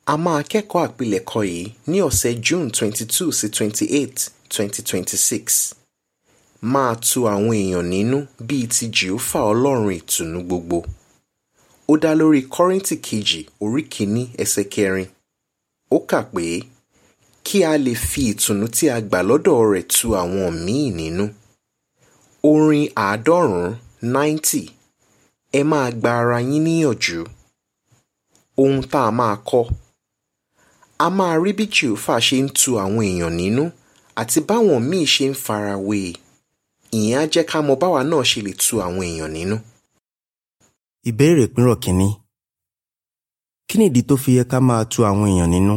a máa kẹ́kọ̀ọ́ àpilẹ̀kọ yìí ní ọ̀sẹ̀ June twenty two sí twenty eight twenty twenty six máa tu àwọn èèyàn nínú bíi ti Jèhófà Ọlọ́run ìtùnú gbogbo ó dá lórí Kọ́ríńtì kejì orí kìíní ẹsẹ̀ kẹrin ó kà pé kí a lè fi ìtùnú tí a gbà lọ́dọ̀ rẹ̀ tu àwọn míì nínú orin àádọ́rùn-ún ninety ẹ máa gba ara yín níyànjú ohun tá a máa kọ́ a máa rí bí Jèhófà ṣe ń tu àwọn èèyàn nínú àti báwọn míì ṣe ń farawé e ìyẹn á jẹ́ ká mọ báwa náà ṣe lè tu àwọn èèyàn nínú. Ìbéèrè ìpínrọ̀ kínní. Kí nìdí tó fi yẹ ká máa tu àwọn èèyàn nínú?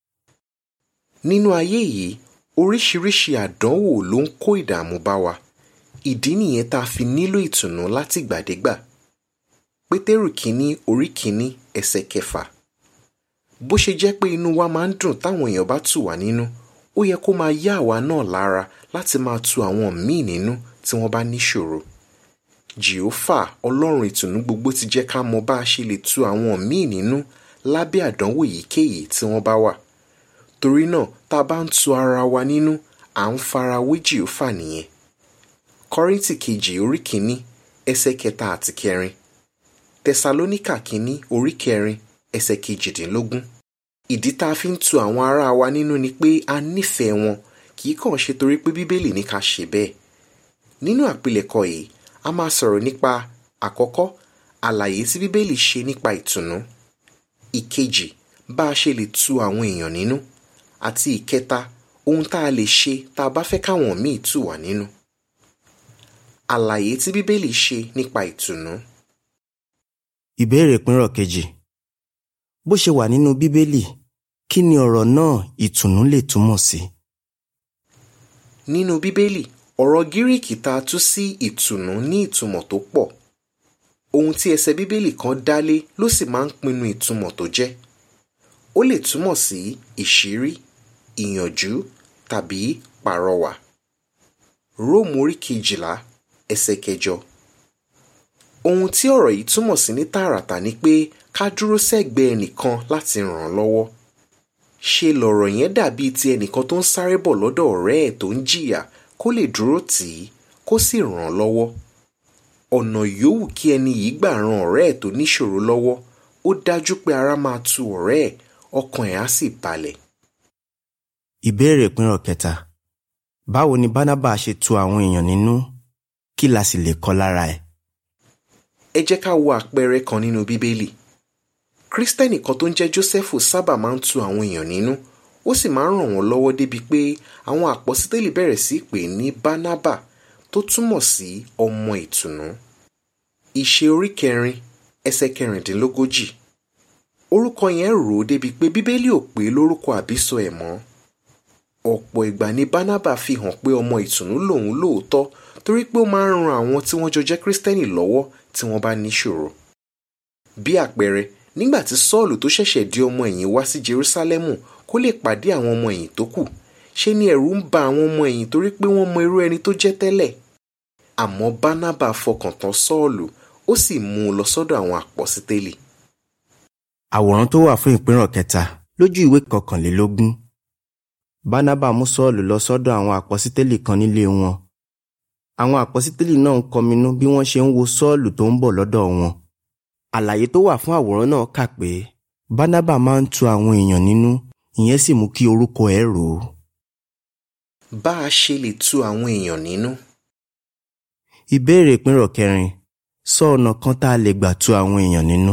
nínú ayé yìí oríṣiríṣi àdánwò ló ń kó ìdààmú bá wa ìdí nìyẹn tá a fi nílò ìtùnú látìgbàdégbà pétérù kínní orí kínní ẹsẹ̀ kẹfà bó ṣe jẹ́ pé inú wa máa ń dùn táwọn èèyàn bá tù wá nínú ó yẹ kó máa yá àwa náà lára láti máa tu àwọn míì nínú tí wọ́n bá níṣòro jèhófà ọlọ́run ìtùnú gbogbo ti jẹ́ ká mọ bá a ṣe lè tu àwọn míì nínú lábẹ́ àdánwò èyíkéyìí tí wọ́n bá wà torí náà tá a bá ń tu ara wa nínú à ń fara wé jèhófà nìyẹn kọ́ríntì kejì orí kìíní ẹsẹ̀ kẹta àti kẹrin tẹsalóníkà kìíní orí kẹrin ẹsẹ̀ kejìdínlógún ìdí tá a fi ń tu àwọn ará wa nínú ni pé a nífẹ̀ẹ́ wọn kì í kàn ṣe torí pé bíbélì ní ká ṣe bẹ́ẹ̀ nínú àpilẹ̀kọ yìí a máa sọ̀rọ̀ nípa àkọ́kọ́ àlàyé tí bíbélì ṣe nípa ìtùnú ìkejì bá a ṣe lè tu àwọn èèyàn nínú àti ìkẹta ohun tá a lè ṣe tá a bá fẹ́ káwọn míì tù wá nínú àlàyé tí bíbélì ṣe nípa ìtùnú Ìbéèrè ìpínrọ̀ kejì. Bó ṣe wà nínú Bíbélì, kí ni ọ̀rọ̀ náà ìtùnú lè túmọ̀ sí? nínú bíbélì ọ̀rọ̀ gíríìkì tá a tú sí ìtùnú ní ìtumọ̀ tó pọ̀ ohun tí ẹsẹ̀ bíbélì kan dálé ló sì máa ń pinnu ìtumọ̀ tó jẹ́ ó lè túmọ̀ sí ìṣírí ìyànjú tàbí pàrọwà róòmù orí kejìlá ẹsẹ̀ kẹjọ ohun tí ọ̀rọ̀ yìí túmọ̀ sí ní tààràtà ni pé ká dúró sẹ́gbẹ̀ẹ́ ẹnìkan láti ràn án lọ́wọ́ ṣe lọ̀rọ̀ yẹn dàbíi ti ẹnìkan tó ń sáré bọ̀ lọ́dọ̀ ọ̀rẹ́ ẹ̀ tó ń jìyà kó lè dúró tì í kó sì ràn án lọ́wọ́ ọ̀nà yòówù kí ẹni yìí gbà ran ọ̀rẹ́ ẹ̀ tó níṣòro lọ́wọ́ ó dájú pé ara máa tu ọ̀rẹ́ ẹ̀ ọkàn ẹ̀ á sì balẹ̀ Ìbéèrè ìpínrọ̀ kẹta. Báwo ni Bánábà ṣe tu àwọn èèyàn nínú? Kí la sì lè kọ́ lára ẹ̀? ẹ jẹ́ ká wo àpẹẹrẹ kan nínú bíbélì kristẹni kan tó ń jẹ́ jósẹ́fù sábà máa ń tu àwọn èèyàn nínú ó sì máa ń ràn wọ́n lọ́wọ́ débi pé àwọn àpọ́sítélì bẹ̀rẹ̀ sí pè ní bánábà tó túmọ̀ sí ọmọ ìtùnú ìṣe orí kẹrin ẹsẹ̀ kẹrìndínlógójì orúkọ yẹn rò ó débi pé bíbélì ò pé lórúkọ àbísọ ẹ̀ mọ́ ọ̀pọ̀ ìgbà ni bánábà fi hàn pé ọmọ ìtùnú lòun lóòótọ́ torí pé ó máa ń ran àwọn tí wọ́n jọ jẹ́ kristẹni lọ́wọ́ tí wọ́n bá níṣòro bí àpẹẹrẹ nígbà tí sọ́ọ̀lù tó ṣẹ̀ṣẹ̀ di ọmọ ẹ̀yìn wá sí jerúsálẹ́mù kó lè pàdé àwọn ọmọ ẹ̀yìn tó kù ṣe ni ẹ̀rù ń ba àwọn ọmọ ẹ̀yìn torí pé wọ́n mọ irú ẹni tó jẹ́ tẹ́lẹ̀ àmọ́ bánábà fọkàn tán sọ́ọ̀lù ó sì mú un lọ sọ́dọ̀ àwọn àpọ́sítélì Àwòrán tó wà fún ìpínrọ̀ kẹta lójú ìwé kọkànlélógún. Bánábà mú Sọ́ọ̀lù lọ sọ́dọ̀ àwọn àpọ́sítélì kan nílé wọn. Àwọn àpọ́sítélì náà ń kọminú bí wọ́n ṣe ń wo Sọ́ọ̀lù tó ń bọ̀ lọ́dọ̀ wọn. Àlàyé tó wà fún àwòrán náà kà pé Bánábà máa ń tu àwọn èèyàn nínú ìyẹn sì mú kí orúkọ ẹ̀ rò ó. bá a ṣe lè tu àwọn èèyàn nínú Ìbéèrè ìpínrọ̀ kẹrin. Sọ ọ̀nà kan tá a lè gbà tu àwọn èèyàn nínú.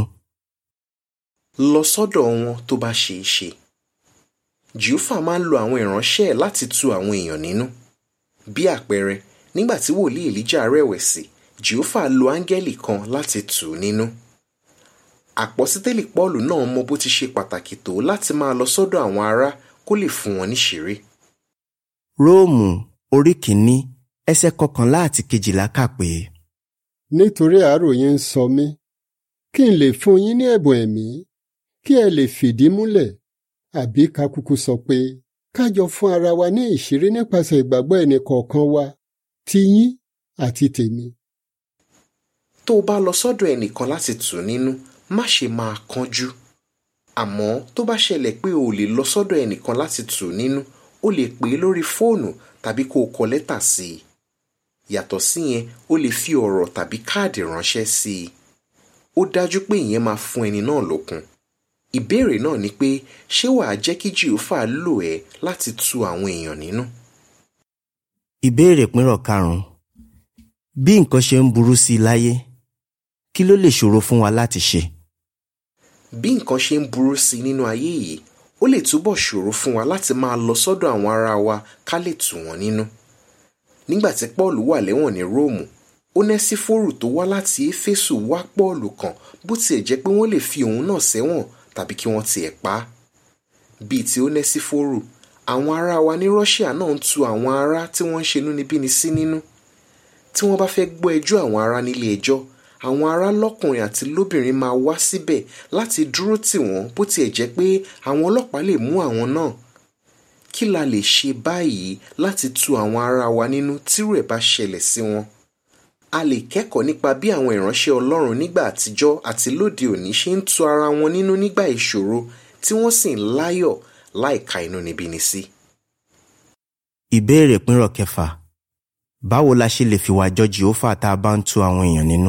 lọ sọ́dọ̀ wọn tó bá ṣe é ṣe jèhófà máa ń lo àwọn ìránṣẹ́ ẹ̀ láti tu àwọn èèyàn nínú bí àpẹẹrẹ nígbà tí wòlíì èlíjà rẹ̀wẹ̀sì jèhófà lo áńgẹ́lì kan láti tù ú nínú àpọ́sítélì pọ́ọ̀lù náà mọ bó ti ṣe pàtàkì tó láti máa lọ sọ́dọ̀ àwọn ará kó lè fún wọn níṣìírí Róòmù orí kìíní ẹsẹ̀ kọkànlá àti kejìlá kà pé nítorí àárò yín ń sọ mí kí n lè fún yín ní ẹ̀bùn ẹ̀mí kí ẹ lè fìdí múlẹ̀ àbí ká kúkú sọ pé ká jọ fún ara wa ní ìṣírí nípasẹ̀ ìgbàgbọ́ ẹnìkọ̀ọ̀kan wa ti yín àti tèmi. tó o bá lọ sọ́dọ̀ ẹnìkan láti tù ú nínú má ṣe máa kánjú àmọ́ tó bá ṣẹlẹ̀ pé o lè lọ sọ́dọ̀ ẹnìkan láti tù ú nínú o lè pè é lórí fóònù tàbí kó o kọ lẹ́tà sí i yàtọ̀ síyẹn o lè fi ọ̀rọ̀ tàbí káàdì ránṣẹ́ sí i ó dájú pé ìyẹn máa fún ẹni náà lókun ìbéèrè náà ni pé ṣé wàá jẹ́ kí jìhófà lò ẹ́ láti tu àwọn èèyàn nínú. ìbéèrè pínrọ̀ karùn-ún bí nǹkan ṣe ń burú sí i láyé kí ló lè ṣòro fún wa láti ṣe. bí nǹkan ṣe ń burú sí i nínú ayé yìí ó lè túbọ̀ ṣòro fún wa láti máa lọ sọ́dọ̀ àwọn ará wa ká lè tù wọ́n nínú. nígbà tí paul wà lẹ́wọ̀n ní róòmù onẹ́sífórù tó wá láti éfésù wá pọ́ọ̀lù kan bó tiẹ̀ jẹ́ pé wọ́n lè fi òun náà sẹ́wọ̀n tàbí kí wọ́n tiẹ̀ pa á. bíi ti onẹ́sífórù àwọn ará wa ní russia náà ń tu àwọn ará tí wọ́n ń ṣe inúnibíni sí nínú. tí wọ́n bá fẹ́ gbọ́ ẹjọ́ àwọn ará nílé ẹjọ́ àwọn ará lọ́kùnrin àti lóbìnrin máa wá síbẹ̀ láti dúró tì wọ́n bó tiẹ̀ jẹ́ pé àwọn ọlọ́pàá lè mú àwọn náà. kí la lè ṣe báyìí láti tu àwọn ará wa nínú tírú ẹ̀ bá ṣẹlẹ̀ sí wọn? a lè kẹ́kọ̀ọ́ nípa bí àwọn ìránṣẹ́ ọlọ́run nígbà àtijọ́ àti lóde òní ṣe ń tu ara wọn nínú nígbà ìṣòro tí wọ́n sì ń láyọ̀ láìka inúnibíni sí. ìbéèrè pínrọ̀ kẹfà báwo la ṣe lè fìwà jọ jìhófà tá a bá ń tu àwọn èèyàn nínú.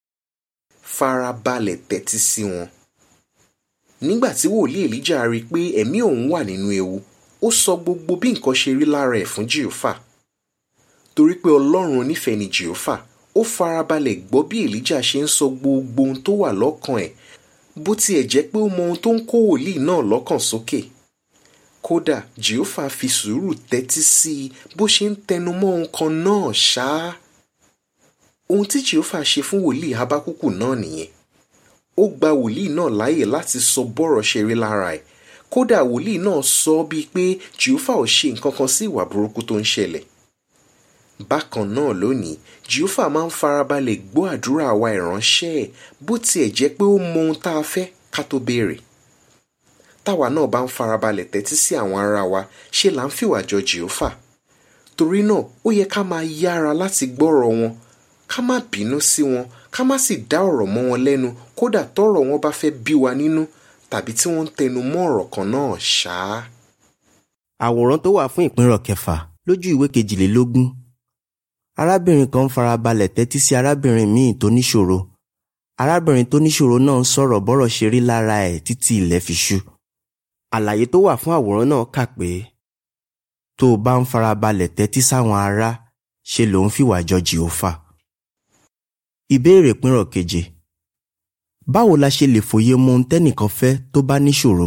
farabalẹ̀ tẹ́tí sí wọn. nígbà tí wòlíì èlíjà rí i pé ẹ̀mí òun wà nínú ewu ó sọ gbogbo bí nǹkan ṣe rí lára ẹ̀ fún jìhófà torí pé ọlọ́run onífẹ̀ẹ́ ni jìhófà ó farabalẹ̀ gbọ́ bí èlíjà ṣe ń sọ gbogbo ohun tó wà lọ́kàn ẹ̀ bó tiẹ̀ jẹ́ pé ó mọ ohun tó ń kó wòlíì náà lọ́kàn sókè kódà jehova fi sùúrù tẹ́tí sí i bó ṣe ń tẹnu mọ́ ohun kan náà ṣáá ohun tí jehova ṣe fún wòlíì habakuku náà nìyẹn ó gba wòlíì náà láàyè láti sọ bọ́rọ̀ ṣe rí lára ẹ̀ kódà wòlíì náà sọ bíi pé jehova ò ṣe nǹkan kan sí ìwà burúkú tó ń ṣẹlẹ̀ bákan náà lónìí jehova máa ń farabalẹ̀ gbọ́ àdúrà àwa ìránṣẹ́ ẹ̀ bó tiẹ̀ jẹ́ pé ó mọ ohun tá a fẹ́ ká tó béèrè táwa náà bá ń farabalẹ̀ tẹ́tí sí àwọn ará wa ṣe là ń fìwà jọ jehova torí náà ó yẹ ká máa yára láti gbọ́rọ̀ wọn ká má bínú sí wọn ká má sì dá ọ̀rọ̀ mọ́ wọn lẹ́nu kódà tọ́rọ̀ wọn bá fẹ́ bí wa nínú tàbí tí wọ́n ń tẹnu mọ́ ọ̀rọ̀ kan náà ṣáá. àwòrán tó wà fún ìpínrọ̀ kẹfà lójú ìwé kejìlélógún arábìnrin kan ń farabalẹ̀ tẹ́tí sí arábìnrin míì tó níṣòro arábìnrin tó níṣòro náà ń sọ̀rọ̀ bọ́rọ̀ ṣe rí lára ẹ̀ títí ilẹ̀ fi ṣú àlàyé tó wà fún àwòrán náà kà pé tó o bá ń farabalẹ̀ tẹ́tí sáwọn ará ṣe ló ń fìwà jọ jìhófà ìbéèrè pínrọ̀ keje báwo la ṣe lè fòye mọ ohun tẹ́nìkan fẹ́ tó bá níṣòro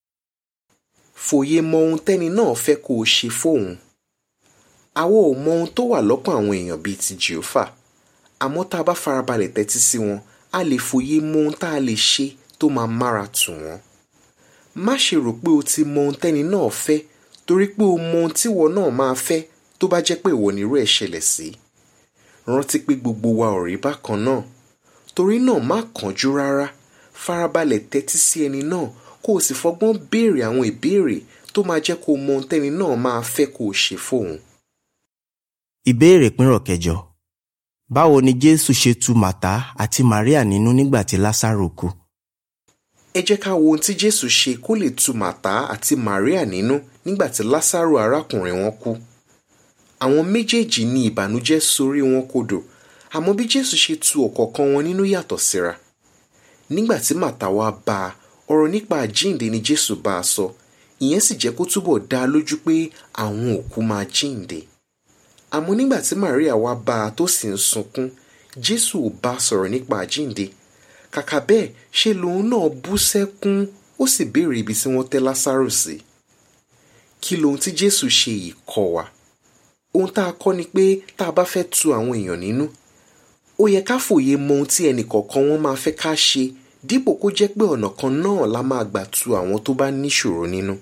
fòye mọ ohun tẹ́ni náà fẹ́ kó o ṣe fóun àwa ò mọ ohun tó wà lọ́kàn àwọn èèyàn bíi ti jehova àmọ́ tá a bá farabalẹ̀ tẹ́tí sí wọn a lè fòye mọ ohun tá a lè ṣe tó máa mára tù wọ́n má ṣe rò pé o ti mọ ohun tẹ́ni náà fẹ́ torí pé o mọ ohun tíwọ náà máa fẹ́ tó bá jẹ́ pé ìwọ nírú ẹ̀ ṣẹlẹ̀ sí rántí pé gbogbo wa ò rí bákan náà torí náà má kánjú rárá farabalẹ̀ tẹ́tí sí ẹni náà kó o sì fọgbọ́n béèrè àwọn ìbéèrè tó máa jẹ́ kó o mọ ohun tẹ́ni náà máa fẹ́ kó o ṣe fóun. ìbéèrè pínrọ̀ kẹjọ báwo ni jésù ṣe tu màtá àti màríà nínú nígbà tí lásàrò kú ẹ jẹ́ ká wo ohun tí jésù ṣe kó lè tu màtá àti màríà nínú nígbà tí lásàrò arákùnrin wọn kú àwọn méjèèjì ní ìbànújẹ́ sorí wọn kodò àmọ́ bí jésù ṣe tu ọ̀kọ̀ọ̀kan wọn nínú yàtọ̀ síra nígbà tí màtá wá bá a ọ̀rọ̀ nípa àjíǹde ni jésù bá a sọ ìyẹn sì jẹ́ kó túbọ̀ dá a lójú pé àwọn òkú máa jíǹde àmọ́ nígbà tí màríà wá bá a tó sì ń sunkún jésù ò bá a sọ̀rọ̀ nípa àjíǹde kàkà bẹ́ẹ̀ ṣe lòun náà bú sẹ́kún ó sì béèrè ibi tí wọ́n tẹ́ lásàrò sí kí lohun tí jésù ṣe yìí kọ́ wa ohun tá a kọ́ ni pé tá a bá fẹ́ tu àwọn èèyàn nínú ó yẹ ká fòye mọ ohun tí ẹnì kọ̀ọ̀kan wọn máa fẹ́ ká ṣe dípò kó jẹ́ pé ọ̀nà kan náà la máa gbà tu àwọn tó bá níṣòro nínú.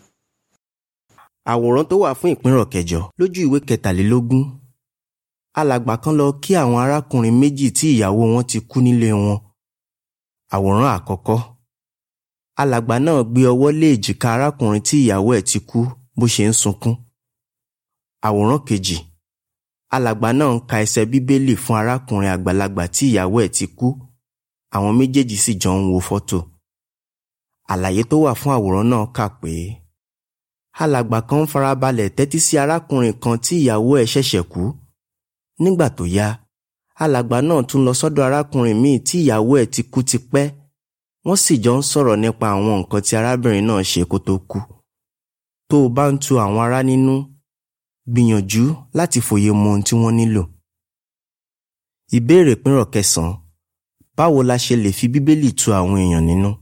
àwòrán tó wà fún ìpínrọ̀ kẹjọ lójú ìwé kẹtàlélógún alàgbà kan lọ kí àwọn arákùnrin méjì tí ìyàwó wọn ti kú nílé wọn àwòrán àkọ́kọ́ alàgbà náà gbé ọwọ́ lé èjìká arákùnrin tí ìyàwó ẹ̀ ti kú bó ṣe ń sunkún àwòrán kejì alàgbà náà ń ka ẹsẹ̀ bíbélì fún arákùnrin àgbàlagbà tí ìyàwó ẹ̀ ti kú àwọn méjèèjì sì jọ ń wo fọ́tò àlàyé tó wà fún àwòrán náà kà pé alàgbà kan ń farabalẹ̀ tẹ́tí sí arákùnrin kan tí ìyàwó ẹ̀ ṣẹ̀ṣẹ̀ kú nígbà tó yá alàgbà náà tún lọ sọ́dọ̀ arákùnrin míì tí ìyàwó ẹ̀ ti kú tipẹ́ wọ́n sì jọ ń sọ̀rọ̀ nípa àwọn nǹkan tí arábìnrin náà ṣe kó tó kú tó o bá ń tu àwọn ará nínú gbìyànjú láti fòye mọ ohun tí wọ́n nílò. ìbéèrè pínrọ̀ kẹsàn-án báwo la ṣe lè fi bíbélì tu àwọn èèyàn nínú?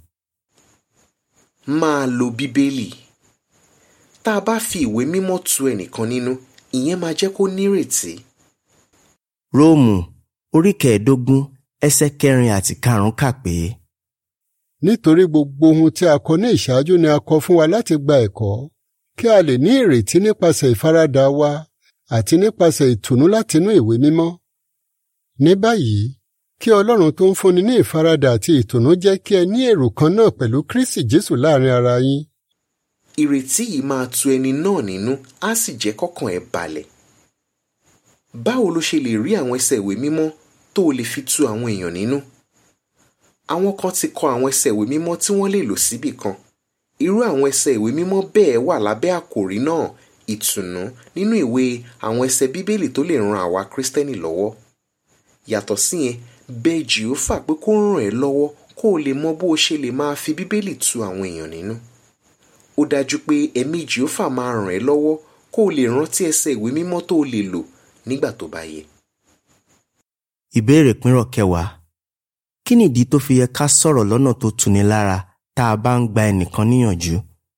máa lo bíbélì tá a bá fi ìwé mímọ́ tu ẹnìkan nínú ìyẹn máa jẹ́ kó nírètí. róòmù orí kẹẹ̀ẹ́dógún ẹsẹ̀ kẹrin àti karùn-ún kà pé nítorí gbogbo ohun tí a kọ ní ìṣáájú ni a kọ fún wa láti gba ẹ̀kọ́ kí a lè ní ìrètí nípasẹ̀ ìfaradà wa àti nípasẹ̀ ìtùnú látinú ìwé mímọ́. ní báyìí kí Ọlọ́run tó ń fúnni ní ìfaradà àti ìtùnú jẹ́ kí ẹ ní èrò kan náà pẹ̀lú Kristi Jésù láàrin ara yín. ìrètí yìí máa tu ẹni náà nínú á sì jẹ́ kọ́kàn ẹ̀ balẹ̀. báwo ló ṣe lè rí àwọn ẹsẹ̀ ìwé mímọ́ tó o lè fi tu àwọn èèyàn nínú? àwọn kan ti kọ àwọn ẹsẹ̀ ìwé mímọ́ tí wọ́n lè lò síbì kan irú àwọn ẹsẹ̀ ìwé mímọ́ bẹ́ẹ̀ wà lábẹ́ àkòrí náà ìtùnú nínú ìwé àwọn ẹsẹ̀ bíbélì tó lè ran àwa kristẹni lọ́wọ́ yàtọ̀ síyẹn bẹ̀ jìófà pé kó ràn ẹ́ lọ́wọ́ kó o lè mọ bó o ṣe lè máa fi bíbélì tu àwọn èèyàn nínú ó dájú pé ẹ̀mí jìófà máa ràn ẹ́ lọ́wọ́ kó o lè rántí ẹsẹ̀ ìwé mímọ́ tó o lè lò nígbà tó bá yẹ. ìbéèrè pínrọ̀ kẹwàá kí nìdí tó fi yẹ ká sọ̀rọ̀ lọ́nà tó tuni lára tá a bá ń gba ẹnìkan níyànjú?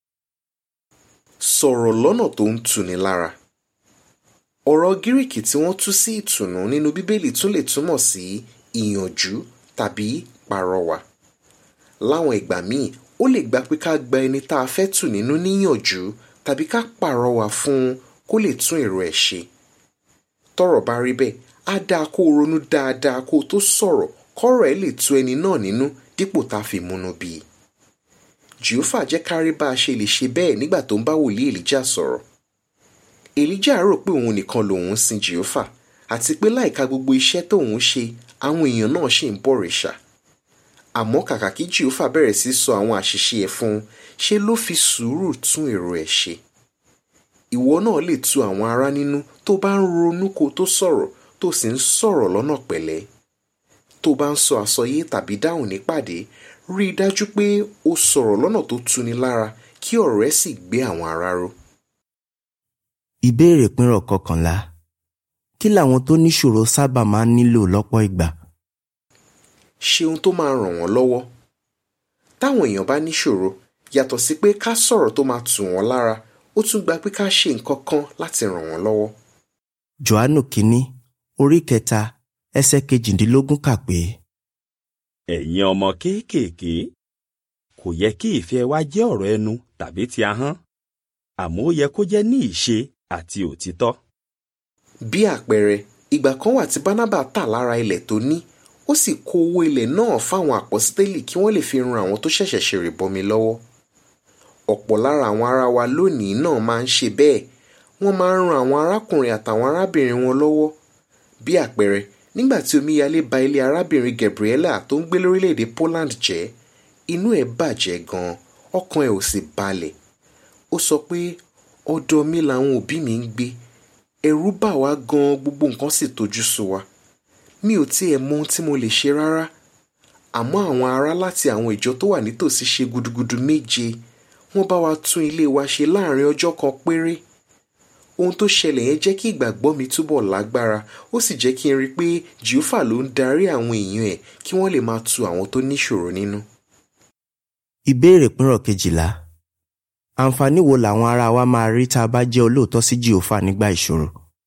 sọ̀rọ̀ lọ́nà tó ń tuni lára. ọ̀rọ̀ gíríkì tí wọ́n tú sí ìtùnú nínú bíbélì tún lè túmọ̀ sí ìyànjú tàbí pàrọwà. láwọn ìgbà míì ó lè gba pé ká gba ẹni tá a fẹ́ tù nínú níyànjú tàbí ká pàrọwà fún un kó lè tún èrò ẹ̀ ṣe. tọ́rọ̀ bá rí bẹ́ẹ̀ á dáa kó o ronú dáadáa kó o tó sọ̀rọ̀ kọ́rọ̀ ẹ̀ lè tu ẹni náà nínú dípò tá a fi múnú bí i. jehova jẹ́ ká rí bá a ṣe lè ṣe bẹ́ẹ̀ nígbà tó ń bá wòlíì èlíjà sọ̀rọ̀. èlíjà rò pé òun nìkan lòun ń sin jehova àti pé láìka gbogbo iṣẹ́ tóun ṣe àwọn èèyàn náà ṣì ń bọ̀rìṣà. àmọ́ kàkà kí jehova bẹ̀rẹ̀ sí sọ àwọn àṣìṣe ẹ̀ fún un ṣe ló fi sùúrù tún èrò ẹ̀ ṣe. ìwọ náà lè tu àwọn ará nínú tó bá ń ronú kó tó sọ̀rọ̀ tó sì ń sọ̀rọ̀ lọ́nà pẹ̀lẹ́ tó bá ń sọ àsọyé tàbí dáhùn nípàdé rí i dájú pé o sọ̀rọ̀ lọ́nà tó tuni lára kí ọ̀rọ̀ rẹ sì gbé àwọn ará ró. ìbéèrè pínrọ̀ kọkànlá kí làwọn tó níṣòro sábà máa ń nílò lọ́pọ̀ ìgbà? ṣe ohun tó máa ràn wọ́n lọ́wọ́. táwọn èèyàn bá níṣòro yàtọ̀ sí pé ká sọ̀rọ̀ tó máa tù wọ́n lára ó tún gba pé ká ṣe nǹkan kan láti ràn wọ́n lọ́wọ́. Jòhánù kínní orí kẹta ẹsẹ̀ kejìdínlógún kà pé ẹ̀yin ọmọ kéékèèké kò yẹ kí ìfẹ́ wa jẹ́ ọ̀rọ̀ ẹnu tàbí ti ahọ́n àmọ́ ó yẹ kó jẹ́ ní ìṣe àti òtítọ́. bí àpẹẹrẹ ìgbà kan wà tí bánábà tà lára ilẹ̀ tó ní ó sì kó owó ilẹ̀ náà fáwọn àpọ́sítélì kí wọ́n lè fi ran àwọn tó ṣẹ̀ṣẹ̀ ṣèrìbọmi lọ́wọ́. ọ̀pọ̀ lára àwọn ará wa lónìí náà máa ń ṣe bẹ́ẹ̀ wọ́n máa ń ran àwọn arákùnrin àtàwọn arábìnrin wọn lọ́wọ́. bí àpẹẹrẹ nígbà tí omíyalé ba ilé arábìnrin Gabriela tó ń gbé lórílẹ̀‐èdè Poland jẹ́ inú ẹ̀ bàjẹ́ gan-an ọkàn ẹ̀ ò sì balẹ̀ ó sọ pé ọ̀dọ̀ mi làwọn òbí mi ń gbé ẹ̀rù bà wá gan-an gbogbo nǹkan sì tojú sú wa mi ò tiẹ̀ mọ ohun tí mo lè ṣe rárá àmọ́ àwọn ará láti àwọn ìjọ tó wà nítòsí ṣe gudugudu méje wọ́n bá wa tún ilé wa ṣe láàrin ọjọ́ kan péré ohun tó ṣẹlẹ̀ yẹn jẹ́ kí ìgbàgbọ́ mi túbọ̀ lágbára ó sì jẹ́ kí n rí i pé jehova ló ń darí àwọn èèyàn ẹ̀ kí wọ́n lè máa tu àwọn tó níṣòro nínú. ìbéèrè pínrọ̀ kejìlá àǹfààní wo làwọn ará wa máa rí tá a bá jẹ́ olóòótọ́ sí jehova nígbà ìṣòro?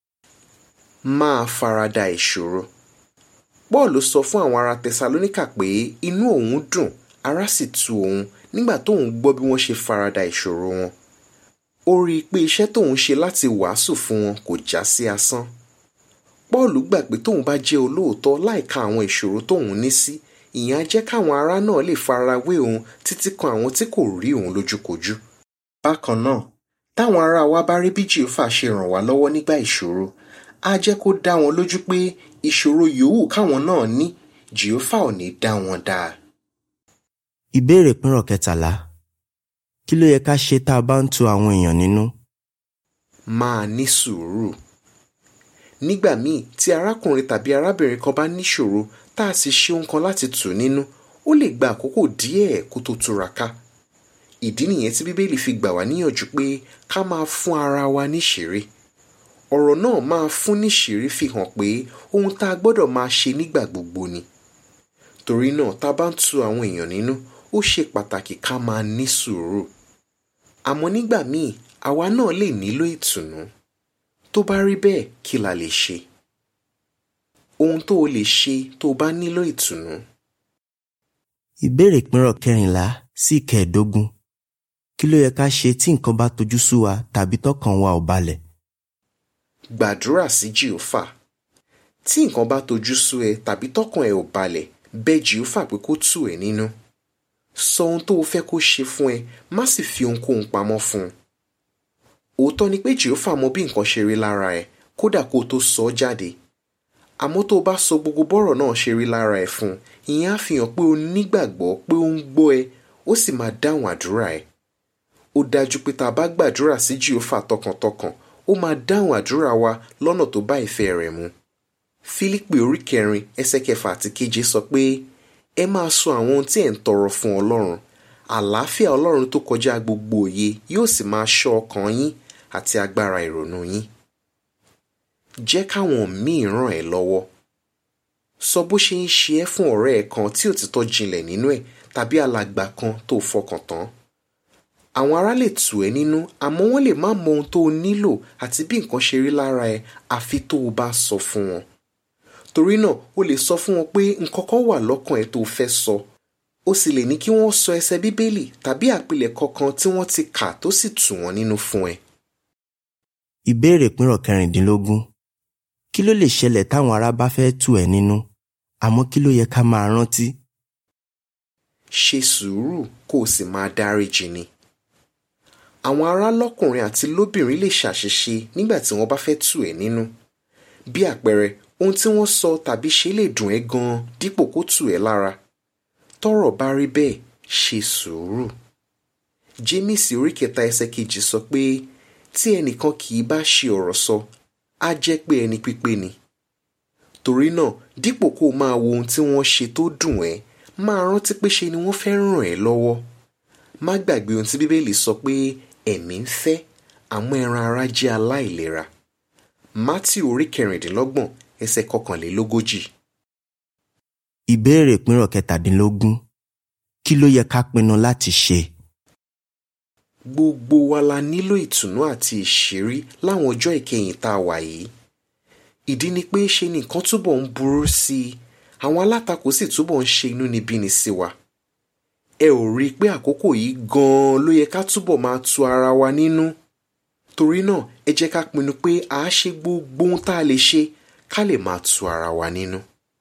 máa farada ìṣòro. Pọ́ọ̀lù sọ fún àwọn ará tẹsalóníkà pé inú òun dùn ara sì tu òun nígbà tóun gbọ́ bí wọ́n ṣe farada ìṣòro wọn. ó rí i pé iṣẹ́ tóun ṣe láti wàásù fún wọn kò já sí asán. Pọ́ọ̀lù gbà pé tóun bá jẹ́ olóòótọ́ láìka àwọn ìṣòro tóun ní sí ìyẹn á jẹ́ káwọn ará náà lè farawé òun títí kan àwọn tí kò rí òun lójúkojú. bákan náà táwọn ará wa bá rí bí jèhófà ṣe ràn wá lọ́wọ́ nígbà ìṣòro á jẹ́ kó dá wọn lójú pé ìṣòro yòówù káwọn náà ní jèhófà ò ní dá wọn dá. ìbéèrè pínrọ̀ kẹtàlá kí ló yẹ ká ṣe tá a bá ń tu àwọn èèyàn nínú? máa ní sùúrù. nígbà míì tí arákùnrin tàbí arábìnrin kan bá níṣòro tá a sì ṣe ohun kan láti tù nínú ó lè gba àkókò díẹ̀ kó tó túraká. ìdí nìyẹn tí bíbélì fi gbà wá níyànjú pé ká máa fún ara wa níṣìírí. ọ̀rọ̀ náà máa fún níṣìírí fi hàn pé ohun tá a gbọ́dọ̀ máa ṣe nígbà gbogbo ni. torí náà tá a bá ń tu àwọn èèyàn nínú ó ṣe pàtàkì ká máa ní sùúrù. àmọ́ nígbà míì àwa náà lè nílò ìtùnú. tó bá rí bẹ́ẹ̀ kí la lè ṣe? ohun tó o lè ṣe tó o bá nílò ìtùnú. Ìbéèrè ìpínrọ̀ kẹrìnlá sí ìkẹẹ̀dógún. Kí ló yẹ ká ṣe tí nǹkan bá tojú sú wa tàbí tọkàn wa ò balẹ̀? gbàdúrà sí jèhófà tí nǹkan bá tojú sú ẹ tàbí tọkàn ẹ ò balẹ̀ bẹ̀ jèhófà pé kó tù ẹ́ nínú sọ ohun tó o fẹ́ kó ṣe fún ẹ má sì fi ohunkóhun pamọ́ fún un òótọ́ ni pé jèhófà mọ bí nǹkan ṣe rí lára ẹ kódà kó o tó sọ ọ́ jáde àmọ́ tó o bá sọ gbogbo bọ́rọ̀ náà ṣe rí lára ẹ fún un ìyẹn á fi hàn pé o nígbàgbọ́ pé ó ń gbọ́ ẹ ó sì máa dáhùn àdúrà ẹ ó dájú pé tá a bá gbàdúrà sí jèhófà tọkàntọkàn ó máa dáhùn àdúrà wa lọ́nà tó bá ìfẹ́ rẹ̀ mu. Fílípì orí kẹrin ẹsẹ̀ kẹfà àti keje sọ pé ẹ máa sọ àwọn ohun tí ẹ̀ ń tọrọ fún Ọlọ́run àlàáfíà Ọlọ́run tó kọjá gbogbo òye yóò sì máa ṣọ́ ọkàn yín àti agbára ìrònú yín. Jẹ́ káwọn míì ràn ẹ́ lọ́wọ́. Sọ bó ṣe ń ṣe ẹ́ fún ọ̀rẹ́ ẹ̀ kan tí òtítọ́ jinlẹ̀ nínú ẹ̀ tàbí alàgbà kan tó fọkàn tán àwọn ará lè tù ẹ́ nínú àmọ́ wọ́n lè má mọ ohun tó o nílò àti bí nǹkan ṣe rí lára ẹ àfi tó o bá sọ fún wọn. torí náà o lè sọ fún wọn pé nǹkan kan wà lọ́kàn ẹ tó o fẹ́ sọ o sì lè ní kí wọ́n sọ ẹsẹ̀ bíbélì tàbí àpilẹ̀kọ kan tí wọ́n ti kà tó sì tù wọ́n nínú fún ẹ. Ìbéèrè ìpínrọ̀ kẹrìndínlógún. Kí ló lè ṣẹlẹ̀ táwọn ará bá fẹ́ tù ẹ́ nínú? Àmọ́ kí ló yẹ ká máa rántí? ṣe sùúrù kó o sì máa dáríjì ni. àwọn ará lọ́kùnrin àti lóbìnrin lè ṣàṣìṣe nígbà tí wọ́n bá fẹ́ tù ẹ́ nínú. bí àpẹẹrẹ ohun tí wọ́n sọ tàbí ṣe lè dùn ẹ́ gan-an dípò kó tù ẹ́ lára. tọ́rọ̀ bá rí bẹ́ẹ̀ ṣe sùúrù. jémísì orí kẹta ẹsẹ̀ kejì sọ pé tí ẹnìkan kì í bá ṣe ọ̀rọ̀ sọ á jẹ́ pé ẹni pípé ni. torí náà dípò kó o máa wo ohun tí wọ́n ṣe tó dùn ẹ́ máa rántí pé ṣe ni wọ́n fẹ́ ràn ẹ́ lọ́wọ́. má gbàgbé ohun tí bíbélì sọ pé ẹ̀mí ń fẹ́ àmọ́ ẹran ara jẹ́ aláìlera. Mátíù orí kẹrìndínlọ́gbọ̀n ẹsẹ̀ kọkànlélógójì. Ìbéèrè ìpínrọ̀ kẹtàdínlógún. Kí ló yẹ ká pinnu láti ṣe? Gbogbo wa la nílò ìtùnú àti ìṣírí láwọn ọjọ́ ìkẹyìn tá a wà yìí. Ìdí ni pé ṣe ni nǹkan túbọ̀ ń burú sí i àwọn alátakò sì túbọ̀ ń ṣe inúnibíni sí wa. ẹ ò rí i pé àkókò yìí gan-an ló yẹ ká túbọ̀ máa tu ara wa nínú. torí náà ẹ jẹ́ ká pinnu pé a á ṣe gbogbo ohun tá a lè ṣe ká lè máa tu ara wa nínú.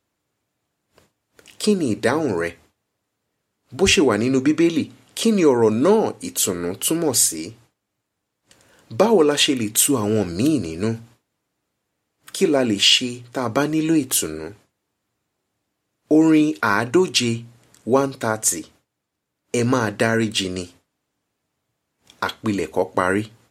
kí ni ìdáhùn rẹ? bó ṣe wà nínú bíbélì kí ni ọ̀rọ̀ náà ìtùnú túmọ̀ sí? báwo la ṣe lè tu àwọn míì nínú? kí la lè ṣe tá a bá nílò ìtùnú? orin àádóje one thirty ẹ máa dáríjì ni àpilẹ̀kọ parí.